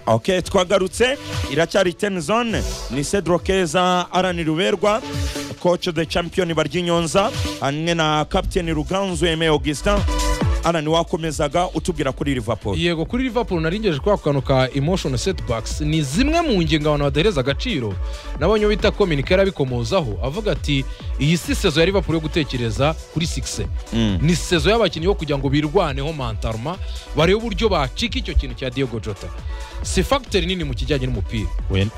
ok twagarutse iracyari teni zone ni cedro keza arani ruberwa koci de champion baryinyonza hamwe na kapiteni ruganzu eme augustin arani wakomezaga utubwira kuri liverpool yego kuri liverpool naringeje kwa kantu ka emotion setbacks ni zimwe mu ngingo abantu badahereza agaciro nabonye bita kominika yarabikomozaho avuga ati iyi si sezo ya liverpool yo gutekereza kuri sikise ni sezo y'abakinnyi bo kugira ngo birwaneho mantaruma barebe uburyo bacika icyo kintu cya diego jota si fagiteri nini mu kijyanye n'umupira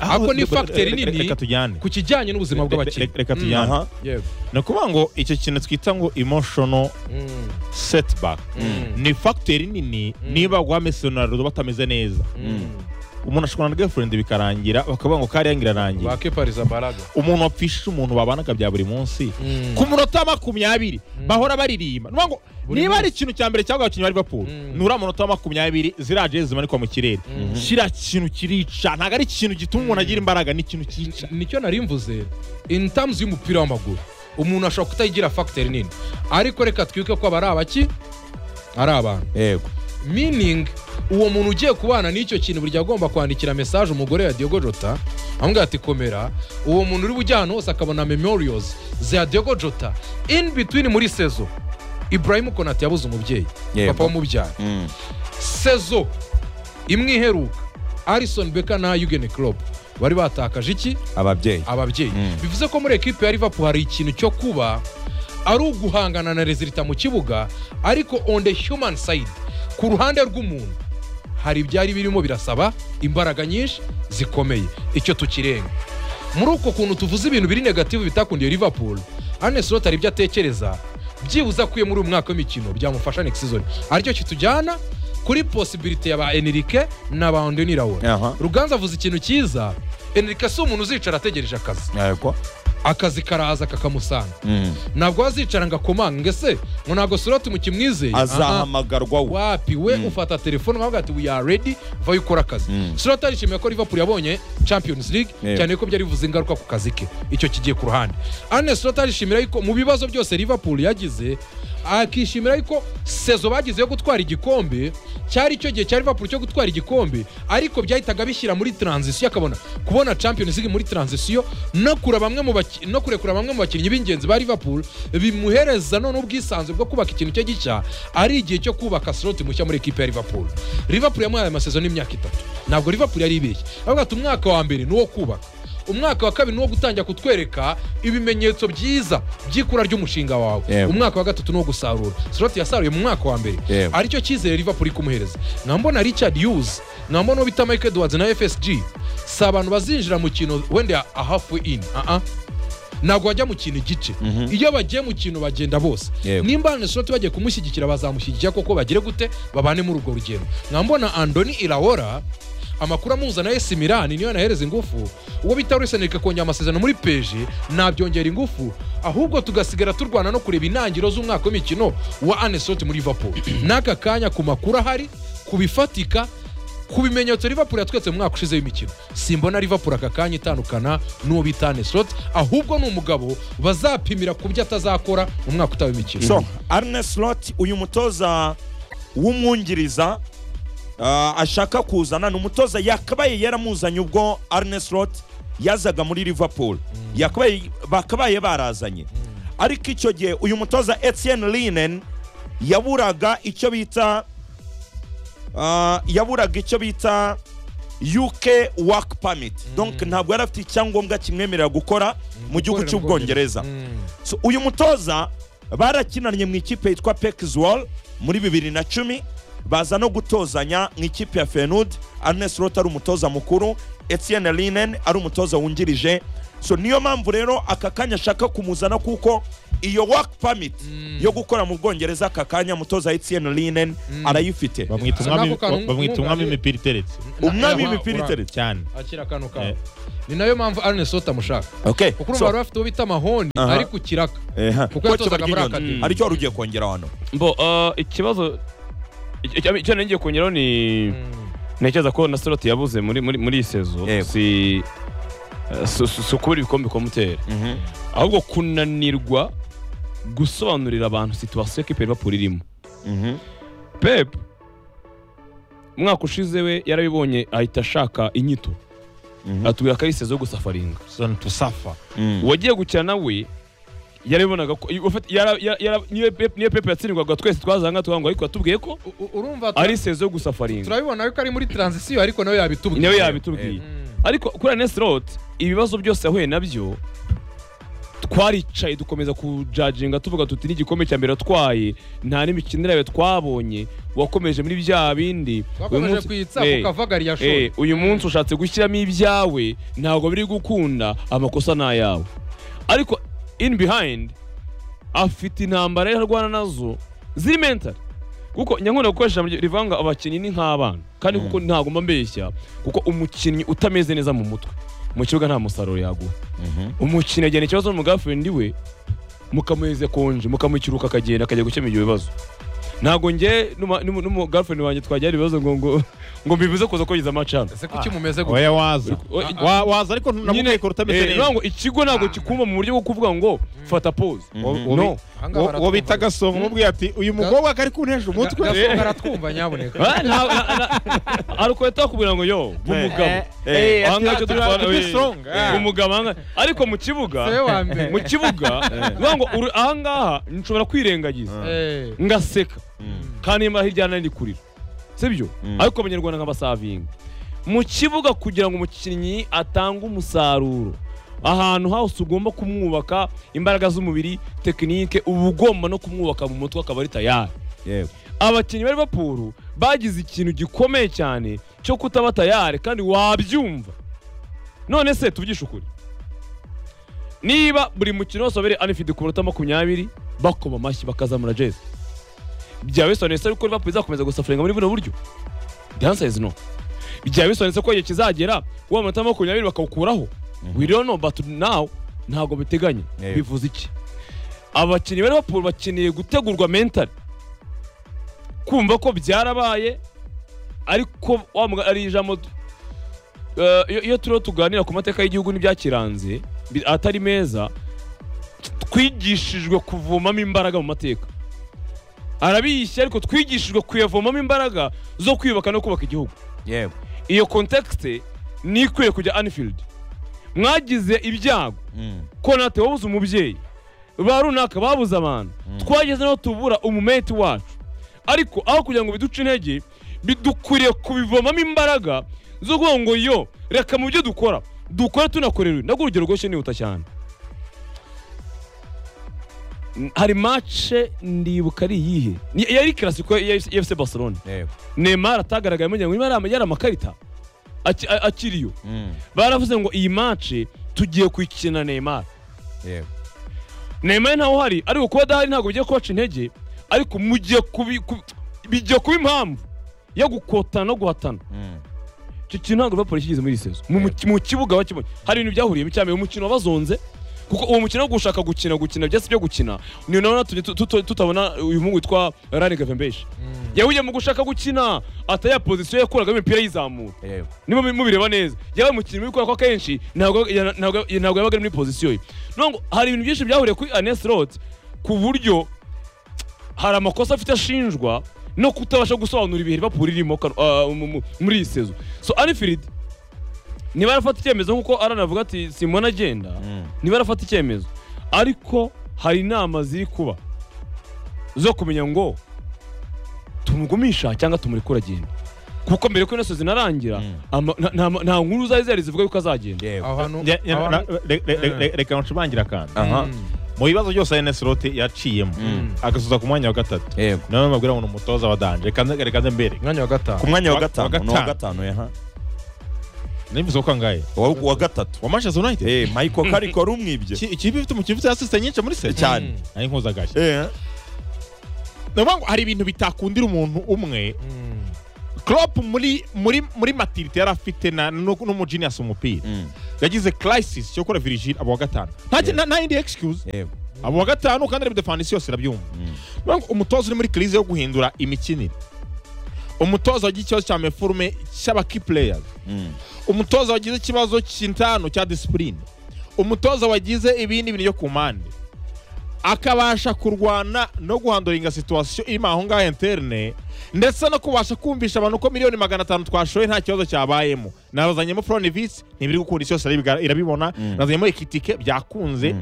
Ako ni factor nini. reka tujyane ku kijyanye n'ubuzima Re- bw'abakinnyi re- reka Mm, tujyane aha. yego ni ukuvuga ngo icyo kintu twita ngo emotional Mm, setback Mm. ni fagiteri nini niba wa Messi na Ronaldo batameze neza mm. umuntu ashobora na girlfriend bikarangira bakavuga ngo kariya ngo irarangira ba kepariza baraga umuntu wapfishije umuntu babanaga bya buri munsi Mm. ku munota makumyabiri bahora baririmba Ni ukuvuga ngo Buri niba ari munsi. ikintu cya mbere cyangwa abakinnyi ba Liverpool Mm. nura munota wa makumyabiri ziriya jezi zimanikwa mu kirere kiriya kintu kirica ntabwo ari ikintu gituma umuntu agira imbaraga ni ikintu cyica nicyo nari mvuze in terms y'umupira w'amaguru umuntu ashobora kutayigira fagiteri nini ariko reka twibuke ko aba ari abaki ari abantu yego meaning uwo muntu ugiye kubana n'icyo kintu burya agomba kwandikira mesaje umugore ya Diogo Jota amubwira ati komera uwo muntu uri bujye ahantu hose akabona memorials za Diogo Jota in between muri sezo Ibrahim Konate yabuze umubyeyi Yego. papa wamubyaye sezo imwe iheruka Alisson Becker na Jurgen Klopp bari batakaje iki ababyeyi ababyeyi Mm. bivuze ko muri ekipe ya liverpool hari ikintu cyo kuba ari uguhangana na rezilita mu kibuga ariko on the human side ku ruhande rw'umuntu hari ibyari birimo birasaba imbaraga nyinshi zikomeye icyo tukirenga muri uko kuntu tuvuze ibintu biri negativu bitakundiye liverpool anesiloti hari ibyo atekereza byibuze akuye muri uyu mwaka w'imikino byamufasha next season aricyo kitujyana kuri posibilite ya ba enrique na ba andoni rawola Aha. ruganza avuze ikintu cyiza enrique si umuntu uzicara ategereje akazi yego akazi karaza kakamusanga Mm. ntabwo wazicara ngo akomange ngese ngo ntabwo soroti mukimwizeye Aha. azahamagarwa we wapi we ufata telefone ukavuga ati we are ready vayo ukora akazi Mm. soroti arishimiye ko liverpool yabonye champions league Yego. cyane ko byari bivuze ingaruka ku kazi ke icyo kigiye ku ruhande ane soroti arishimira yuko mu bibazo byose liverpool yagize akishimira yuko sezo bagize yo gutwara igikombe cyari icyo gihe cya liverpool cyo gutwara igikombe ariko byahitaga bishyira muri transition akabona kubona champions league muri transition no kura bamwe mu baki- no kurekura bamwe mu bakinnyi b'ingenzi ba liverpool bimuhereza none ubwisanzure bwo kubaka ikintu cye gishya ari igihe cyo kubaka slot mushya muri ekipe ya liverpool liverpool yamuhaye amasezerano y'imyaka itatu ntabwo liverpool yari ibeshye avuga ati umwaka wa mbere ni uwo kubaka umwaka wa kabiri ni uwo gutangira kutwereka ibimenyetso byiza by'ikura ry'umushinga wawe Yego. umwaka wa gatatu ni uwo gusarura slot yasaruye mu mwaka wa mbere Yego. aricyo cyizere liverpool iri kumuhereza nkambona richard hughes nkambona uwo bita mike edwards na fsg si abantu bazinjira mu kintu wenda a halfway in uh-uh. ntabwo bajya mu kintu igice iyo bagiye mu kintu bagenda bose Yego. nimba anesoroti bagiye kumushyigikira bazamushyigikira koko bagire gute babane muri urwo rugendo nkambona andoni irahora amakuru amuzana esi mirani niyo yanahereza ingufu uwo bita ruseneka kongera amasezerano muri peje nabyongera ingufu ahubwo tugasigara turwana no kureba intangiriro z'umwaka w'imikino wa anesoroti muri liverpool n'aka kanya ku makuru ahari ku bifatika ku bimenyetso liverpool yatwetse mu mwaka ushize w'imikino simbona liverpool aka kanya itandukana n'uwo bita anesorot ahubwo ni umugabo bazapimira ku byo atazakora mu mwaka utaha w'imikino so arne slot uyu mutoza w'umwungiriza ah, ashaka kuzana ni umutoza yakabaye yaramuzanye ubwo arne slot yazaga muri liverpool Yakabaye- bakabaye barazanye ariko icyo gihe uyu mutoza etienne linen yaburaga icyo bita ah, yaburaga icyo bita uk work permit donc ntabwo yari afite icyangombwa kimwemerera gukora mu gihugu Gukorera mu cy'ubwongereza So, uyu mutoza barakinanye mu ikipe yitwa pekizwol muri bibiri na cumi baza no gutozanya mu ikipe ya fenud arnes rota ari umutoza mukuru etienne linen ari umutoza wungirije so niyo mpamvu rero aka kanya ashaka kumuzana kuko iyo work permit yo gukora mu bwongereza aka kanya umutoza etienne linen arayifite bamwita Asa umwami- n'ako kantu ba- bamwita umwami umwunganira. imipira iteretse umwami Na- w'imipira ura- iteretse cyane akira akantu kawe Eh. ni nayo mpamvu anesorot amushaka okay. kuko urumva so, bari bafite uwo bita mahoni Aha. ariko kiraka eha. kuko yatozaga Koci muri akademi Baryonyonzi, hari icyo wari ugiye kongera hano mbo ah, ikibazo icyo- icyo icyo nari ngiye kongeraho ni ntekereza ko na soroti yabuze muri muri muri iyi sezo Yego. si eh, si- si si ukubura ibikombe bikomutera ahubwo kunanirwa gusobanurira abantu situwasiyo y'ikipe ya liverpool irimo Mhm. pepu umwaka ushize we yarabibonye ahita ashaka inyito Mhm. atubwira ko ari sezo yo gusafaringa soni tusafa Mm. uwagiye gukina nawe yarabibonaga ko ufite- yara- yara- yara- niyo Pep- niyo pepe yatsindwaga twese twazanga twangwa ariko yatubwiye ko U- u- urumva tura- ari sezo yo gusafaringa turabibona yuko ari muri transition ariko nawe yabitubwiye nawe yabitubwiye Mm. ariko kuri anesilot ibibazo byose yahuye nabyo twaricaye dukomeza kujajinga tuvuga tuti n'igikombe cya mbere watwaye nta n'imikinire yawe twabonye wakomeje muri bya bindi Uyu twakomeje munsi- kuyitsa Eh, ukavaga ya eh, shoti uyu munsi ushatse gushyiramo ibyawe ntabwo biri gukunda amakosa ni ayawe ariko in behind afite intambara yari arwana nazo ziri mentali kuko nyankunda gukoresha mu- rivanga abakinnyi ni nk'abana kandi kuko ntabwo mba mbeshya kuko umukinnyi utameze neza mu mutwe mu kibuga nta musaruro yaguha Mhm. umukinnyi agena ikibazo n'umugafurindi we mukamuheze konje mukamukiruka akagenda akajya gukemura ibyo bibazo ntabwo njye n'umugafurindi wanjye twajyana ibibazo ngo ngo ngo mbivuze kuza kogeza amacana ese kuki mumeze gutya oya waza Uri- oi- Wa- waza ariko namukeka utameze eh, neza ntabwo ikigo ntabwo kikumva mu buryo bwo kuvuga ngo fata pose Wo- Mhm. wo- No. Aha ngaha wo- baratwumva. wo bita gasongo umubwiye ati uyu mukobwa akari kuntesha umutwe gasongo aratwumva nyabuneka Ah, nta- na- na- hari ukweta kubwira ngo yo umugabo Eh, aha ngaha ati- ati- icyo dutwara- ati- eh, strong, ah. umugabo aha ngaha. ariko mu kibuga Se wa mbere. mu kibuga bivuga ngo uri- aha ngaha nshobora kwirengagiza Eh, ngaseka Mm. kandi nimba hirya nari kurira sibyo Mm. ariko abanyarwanda nk'abasavinga mu kibuga kugira ngo umukinnyi atange umusaruro ahantu hose ugomba kumwubaka imbaraga z'umubiri tekinike uba ugomba no kumwubaka mu mutwe akaba ari tayari Yego. abakinnyi ba Liverpool bagize ikintu gikomeye cyane cyo kutaba tayari kandi wabyumva none se tuvugishe ukuri niba buri mukino wose wabereye anifidi ku minota makumyabiri bakoma amashyi bakazamura jezi byaba bisobanutse yuko Liverpool izakomeza gusafuringa muri buno buryo the answer is no byaba bisobanutse ko igihe kizagera wa munota makumyabiri bakawukuraho we don't know but now ntabwo biteganya Yeah. bivuze iki abakinnyi ba Liverpool bakeneye gutegurwa mentally kumva ko byarabaye ariko wa muga- ari ijambo Eh, iyo- iyo turiho tuganira ku mateka y'igihugu n'ibyakiranze bi- atari meza twigishijwe kuvomamo imbaraga mu mateka arabiyishya ariko twigishijwe kuyavomamo imbaraga zo kwiyubaka no kubaka igihugu Yego. iyo kontekste ni ikwiye kujya anifield mwagize ibyago Mm. konate wabuze umubyeyi ba runaka babuze abantu twageze n'aho tubura umumeti wacu ariko aho kugira ngo biduce intege bidukwiriye kubivomamo imbaraga zo kuvuga ngo yo reka mu byo dukora dukora tunakorewe nabwo urugero rwose nihuta cyane N- hari mace ndibuka ari iyihe Ni- yari kirasiko ya FC- FC Barcelona Yego. Neymar atagaragayemo ngira ngo Neymar yama- yari amakarita aki- a- akiriyo Mm. baravuze ngo iyi mace tugiye kuyikina Neymar Yego. Neymar ntawe uhari ariko kuba adahari ntabwo bigiye kubaca intege ariko mugiye kubi ku- bigiye kuba impamvu yo gukotana no guhatana Mm. icyo kintu ntabwo Liverpool kigeze muri iyi sezo mu, mu, mu kibuga bakibonye hari ibintu byahuriyemo cyane uyu mukino wabazonze kuko uwo mukino wo gushaka gukina gukina byatsi byo gukina ni nawe natumye tu- tu- tutabona uyu muhungu witwa Rani Gavembeshi yahuye mu gushaka gukina ataya pozisiyo yakuragamo imipira yizamura Yego. niba mu- mubireba neza yabaye umukinnyi wikora ko akenshi ntabwo ya- ntabwo- ya- ntabwo yabaga ari muri pozisiyo ye nubwo hari ibintu byinshi byahuriye kuri anes rot ku buryo hari amakosa afite ashinjwa no kutabasha gusobanura ibihe Liverpool irimo kano- ah, mu- mu- muri iyi sezo so Anfield niba yarafata icyemezo nk'uko Alan avuga ati Simon agenda Mm. niba yarafata icyemezo ariko hari inama ziri kuba zo kumenya ngo tumugumisha cyangwa tumurekure agenda kuko mbere ko inasozi narangira Mm. ama- na- na- nta nkuru zari zihari zivuga yuko azagenda Yego. aho hantu- Nge- aho na- hantu- re- re- re- re- reka nshimangire akantu Aha. Mm. mu bibazo byose enesiloti yaciyemo Mm. agasoza ku mwanya wa gatatu Yego. nawe mabwira ngo ni umutoza wa danje reka nze- reka nze mbere umwanya wa Ku gatanu mwanya wa Wa- wa gatanu. No, wa gatanu. gatanu yaha. nimbize uko angahe Wa wa gatatu. wa manchester united Eh, Michael Carrick wari umwibye. Iki- ikipe ifite umukinnyi ufite asisite nyinshi muri se Cyane. Mm. ari nkuza agashya Eh. ni ukuvuga ngo hari ibintu bitakundira umuntu umwe Mm. Klopp muri muri muri matirite yari afite na no- n'umujinias umupira Mm. yagize crisis yo kora virgil abo wa gatanu nta ki- nta- nta yindi excuse Yego. abo wa gatanu kandi ari defanisi yose arabyumva Mm. Ni ukuvuga ngo umutoza uri muri crise yo guhindura imikinire umutoza wagize ikibazo cya meforume cy'abaki players Mm. umutoza wagize ikibazo cy'intano cya disipurine umutoza wagize ibindi bintu byo ku mpande akabasha kurwana no guhandoringa situwasiyo irimo aho ngaho interne ndetse no kubasha kumvisha abantu ko miliyoni magana atanu twashoye nta kibazo cyabayemo nazanyemo foronivisi ntibiri gukunda isi yose irabibwa- irabibona nazanyemo ikitike byakunze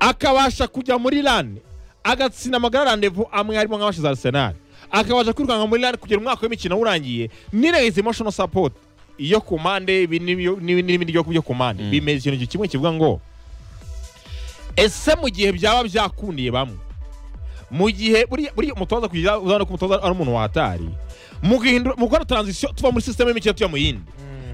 akabasha kujya muri rani agatsinda amagara randevu amwe harimo nk'abashize arisenali akabasha kwirukanka muri rani kugera umwaka w'imikino urangiye nirengeje emotional support iyo ku mpande ibi n'ibyo- n'ibi n'ibindi byo byo ku mpande bimeze ikintu kimwe kivuga ngo ese mu gihe byaba byakundiye bamwe mu gihe buriya buriya umutoza kugira uzabona ko umutoza ari umuntu watari mu guhindura mu gukora transition tuva muri system y'imikino tujya mu yindi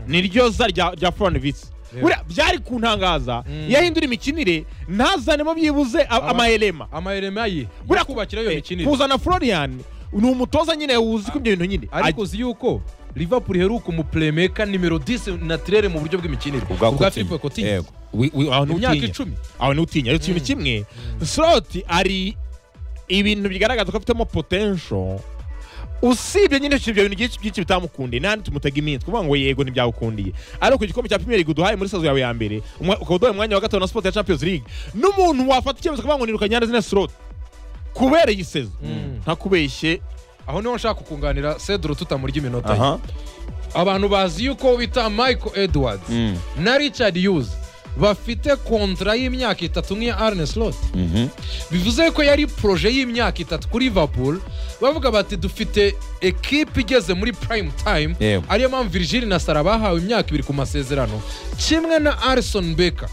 niryo za rya rya Florent Vitz. Yeah. buriya byari kuntangaza Mm. yahindura imikinire ntazanemo byibuze a- Aba- amaherema amayerema ye yo buriya kubakira iyo eh, mikinire kuzana Florian ni umutoza nyine wuzi ko ibyo bintu nyine ariko uzi yuko liverpool iheruka umupuremeka nimero 10 naturere mu buryo bw'imikinire ubwa philippe coutinho Yego. Wi- wi- aho ni mu myaka utinya. icumi aho ni utinya ariko ikintu kimwe slot ari ibintu bigaragaza ko afitemo potential usibye nyine ibyo bintu byinshi byinshi bitamukundiye nta tumutega iminsi kuvuga ngo yego ntibyawukundiye ariko ku gikombe cya Premier League uduhaye muri sazo yawe ya mbere umwa- ukaba uduhaye umwanya wa gatatu na Sport ya Champions League n'umuntu wafata icyemezo kuvuga ngo nirukanye Anderson slot kubera iyi sezo Mm. ntakubeshye aho niho nshaka kukunganira cedro tutamurya iminota ye aha abantu bazi yuko bita michael edwards na richard hughes bafite kontra y'imyaka itatu nk'iya arne slot Mhm. bivuze ko yari poroje y'imyaka itatu kuri liverpool bavuga bati dufite ekipe igeze muri prime time Yego. ariyo mpamvu virgil na sara bahawe imyaka ibiri ku masezerano kimwe na arison beka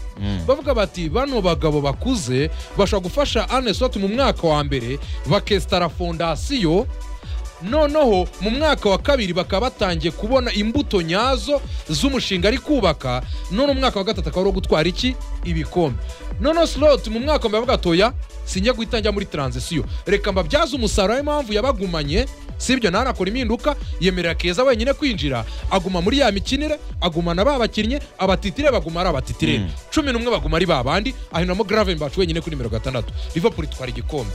bavuga bati bano bagabo bakuze bashobora gufasha arne slot mu mwaka wa mbere bakesitara fondasiyo noneho mu mwaka wa kabiri bakaba batangiye kubona imbuto nyazo z'umushinga ari kubaka none umwaka wa gatatu akaba ari uwo gutwara iki ibikombe noneho slot mu mwaka wa mbere avuga toya sinjya guhita njya muri transisiyo reka mbabyaze umusaruro w'impamvu yabagumanye si ibyo nawe anakora impinduka yemerera keza wenyine kwinjira aguma muri ya mikinire agumana ba bakinnyi abatitire baguma ari abatitire cumi n'umwe baguma ari ba bandi ahinuramo gravenbach wenyine kuri nimero gatandatu liverpool itwara igikombe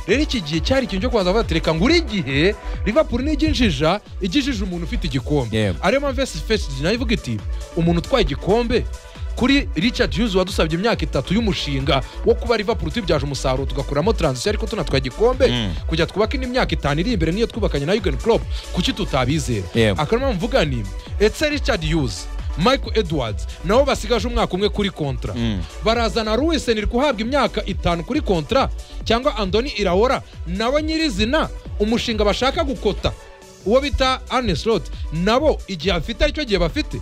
rero iki gihe cyari ikintu cyo kubanza bavuga reka ngura igihe liverpool nijya injija ijya injija umuntu ufite igikombe Yego. ariyo mpamvu esi fesiti nayo ivuga iti umuntu utwaye igikombe kuri richard hughes wadusabye imyaka itatu y'umushinga wo kuba liverpool tubyaje umusaruro tugakuramo transition ariko tunatwaye igikombe Mm. kujya twubaka indi myaka itanu iri imbere niyo twubakanye na yugen crop kuki tutabizera Yego. akarama mvuga ni etse richard hughes michael edwards nabo basigaje umwaka umwe kuri kontra barazana ruwiseni guhabwa imyaka itanu kuri kontra cyangwa andoni irahora nabo nyirizina umushinga bashaka gukota uwo bita arne slot nabo igihe afite aricyo gihe bafite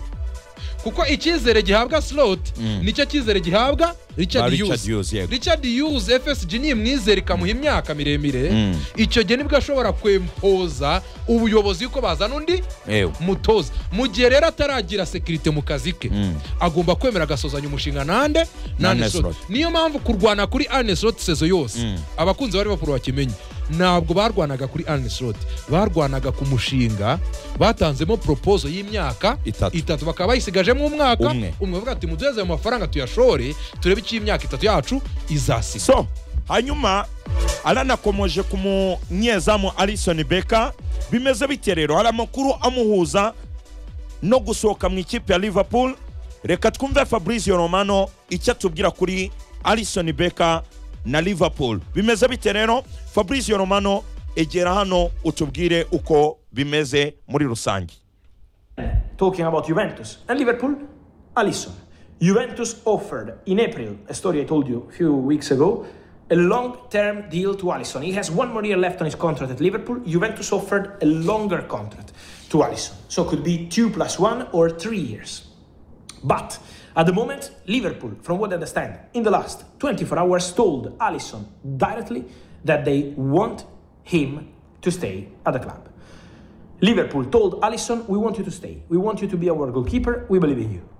kuko icyizere gihabwa slot nicyo cyizere gihabwa Ba richard Richard hughes Hughes, yego. richard hughes fsg ni imwizere ikamuha imyaka miremire Mm. icyo gihe nibwo ashobora kwempoza ubuyobozi yuko bazana undi Yego. mutoza mu gihe rero ataragira sekirite mu kazi ke Mm. agomba kwemera agasozanya umushinga nande Na Arne n'aneslot Slot. niyo mpamvu kurwana kuri aneslot sezo yose Mm. abakunzi bari bakuru bakimenye ntabwo barwanaga kuri aneslot barwanaga ku mushinga batanzemo propozo y'imyaka Itatu. itatu bakaba bayisigajemo umwaka Umwe. umwe bavuga ati muduheze ayo mafaranga tuyashore turebe icyo imyaka itatu yacu izasiga so hanyuma aranakomoje ku munyezamu alison beka bimeze bite rero hari amakuru amuhuza no gusohoka mu ikipe ya liverpool reka twumve fabrizio romano icyo atubwira kuri alison beka na liverpool bimeze bite rero fabrizio romano egera hano utubwire uko bimeze muri rusange talking about Juventus and Liverpool, Alisson. Juventus offered in April, a story I told you a few weeks ago, a long term deal to Alisson. He has one more year left on his contract at Liverpool. Juventus offered a longer contract to Alisson. So it could be two plus one or three years. But at the moment, Liverpool, from what I understand, in the last 24 hours told Allison directly that they want him to stay at the club. Liverpool told Allison, we want you to stay. We want you to be our goalkeeper. We believe in you.